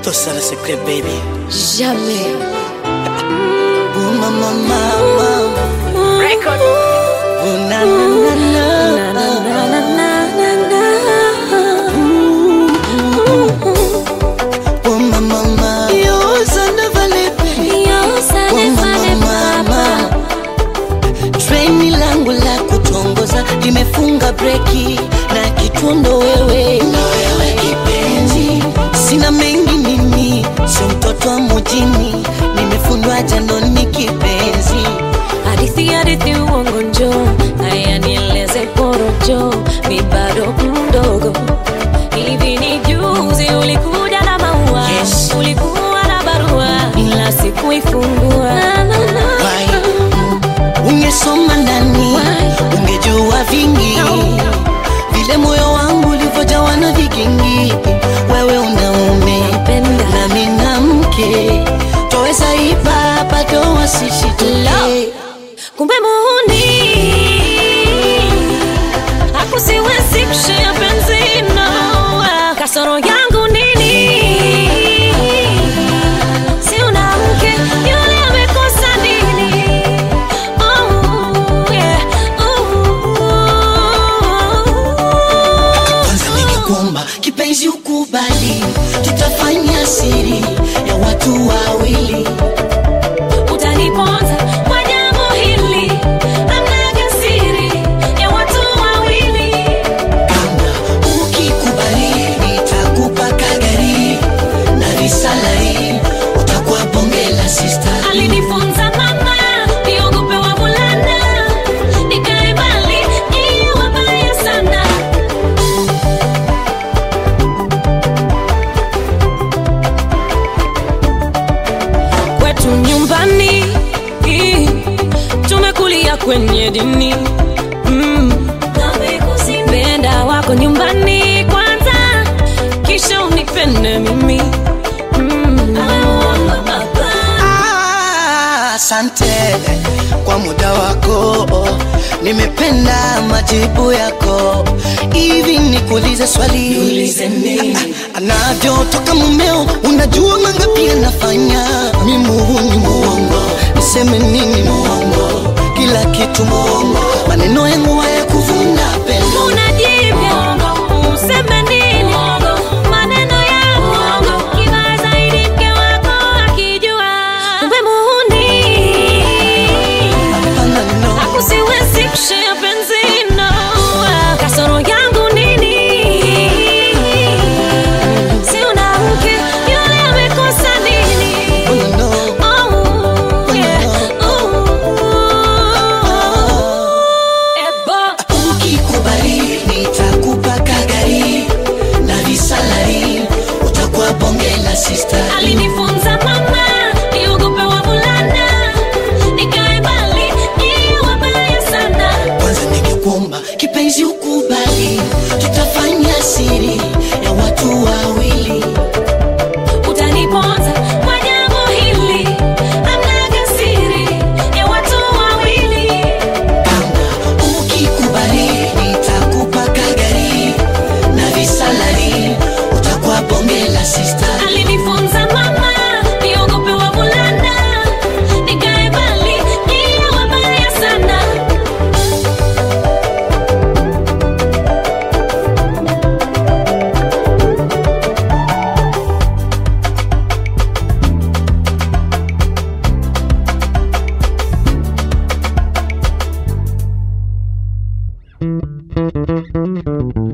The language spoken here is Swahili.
Toi seul le secret, baby. Jamais. Oh, mama, mama. Record. Oh, na, na, na, na. Na, na, na, na, na, na. Oh, mama, mama. Yo, ça ne valait pas. Yo, ça Oh, ne fallait mama, pas, mama. pas. Treni langu la kutongoza limefunga breki na kitundo wewe, na wewe kipenzi, sina mengi mimi, sio mtoto wa mjini, nimefundwa janoni kipenzi. Hadithi hadithi uongo njo haya nieleze porojo mi bado mdogo hivi ni juzi ulikuja na maua Yes. ulikuwa na barua ila sikuifungua Na, na, na. Why? Ungesoma ndani Why? ungejua vingi No. vile moyo wangu ulivyojawa na vikingi. Wewe unaume Napenda. nami na mke, twaweza ipa bado wasishituke. kumbe muhuni hakusiwezi kushia penzi no kasoro yangu nini si una mke yule amekosa nini oh, yeah. oh. Kwanza ningekuomba kipenzi ukubali, tutafanya siri ya watu wawili. utaniponza kwa jambo hili amnaga siri ya watu wawili Kama ukikubali, nitakupa kagari na risalari, utakuwa bonge la sister. alinifunza mama niogope wavulana nikae mbali ni wabaya sana kwetu nyumbani ii, tumekulia kwenye dini mm. penda wako nyumbani kwanza kisha unipende mimi mm. Ah, Asante kwa muda wako, nimependa majibu yako. Hivi nikuulize swali, Ah, ah, anavyotoka mumeo, unajua mangapi anafanya? Mi muhuni muongo, niseme nini muongo? Kila kitu muongo, maneno yangu hayakuvuna pendo. unajivya useme nini maneno ya uongo kibaya zaidi mke wako akijua kumbe muhuni Hapana, no. hakusiwezi kushia penzi no kasoro yangu nini si una mke yule amekosa nini No, no. Oh, yeah. Ooh. Ebo. Ukikubali nitakupa kagari na visalari, utakuwa bonge la sister. alinifunza mama niogope wavulana nikae mbali ni wabaya sana Kwanza ningekuomba kipenzi ukubali, tutafanya siri ya watu wawili. utaniponza kwa jambo hili amnaga siri ya watu wawili Kama ukikubali nitakupa kagari na visalari, utakuwa bonge la sister. alinifunza mama niogope wavulana nikae mbali ni wabaya sana Thank you.